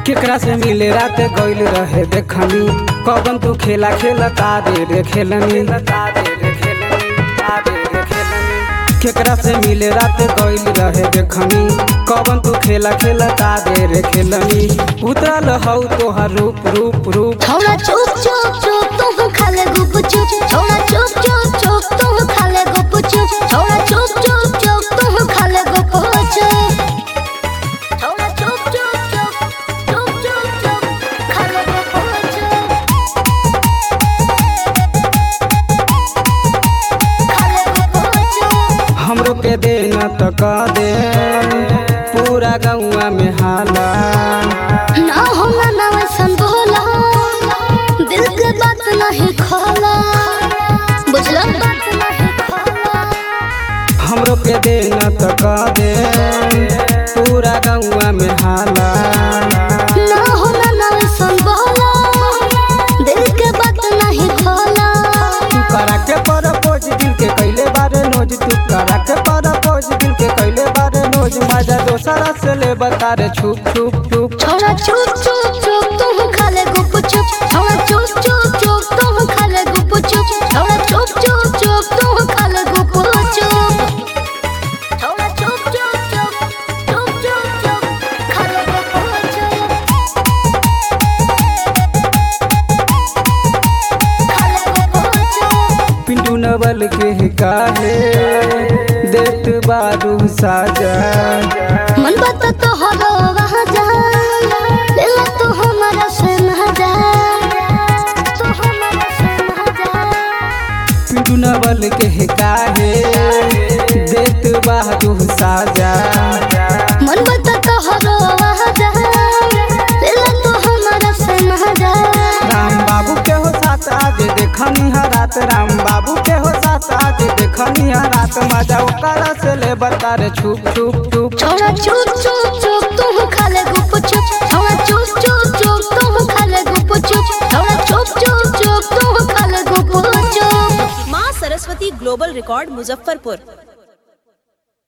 केकरा से मिले रात गइल रहे देखनी कबन तू खेला खेला तारे रे खेलनी केकरा से मिले रात गइल रहे देखनी कबन तू खेला खेला तारे रे खेलनी उतरल हौ तोहर रूप रूप रूप छोड़ा चुप चुप चुप तुम खाले गुप चुप छोड़ा चुप चुप चुप तुम खाले गुप चुप छोड़ा चुप चुप चुप तुम खाले गुप चुप छोड़ा चुप चुप चुप चुप चुप चुप खाले गुप चुप खाले गुप चुप हमरो के दे न त क दे पूरा गौवा में हाला ना होला ना वैसन बोला दिल के बात नहीं खोला बुझला बात नहीं खोला हमरो के दे न त क दे पूरा गौवा में हाला ना होला ना वैसन बोला दिल के बात नहीं खोला तू करा के परपोज दिल के कैले बारे नोज तू करा के परपोज दिल के कैले बारे नोज मजा दोसरा से ले बता रे छुप छुप छुप छोड़ा चुप चुप चुप तुम खाले गुप चुप छोड़ा चुप चुप चुप तुम खाले गुप चुप छोड़ा चुप चुप चुप तुम खाले गुप चुप छोड़ा चुप चुप चुप चुप चुप चुप खाले गुप चुप खाले गुप चुप पिंटू नवल के काहे देत बारू साजा मन बता तो हरो वहाँ जा लेला तो हमारा से ना जा तो हमारा से ना जा पिंटू नवल के काहे देत बारू साजा मन बता तो हरो वहाँ जा लेला तो हमारा से ना जा राम बाबू के हो साथ आज देखनी हा रात राम बाबू के हो साथ आज देखनी हा रात मजा ओकरा से ले बता रे छुप छुप छुप छोड़ा चुप चुप चुप तुम खाले गुप चुप छोड़ा चुप चुप चुप तुम खाले गुप चुप छोड़ा चुप चुप चुप तुम खाले गुप चुप माँ सरस्वती ग्लोबल रिकॉर्ड मुजफ्फरपुर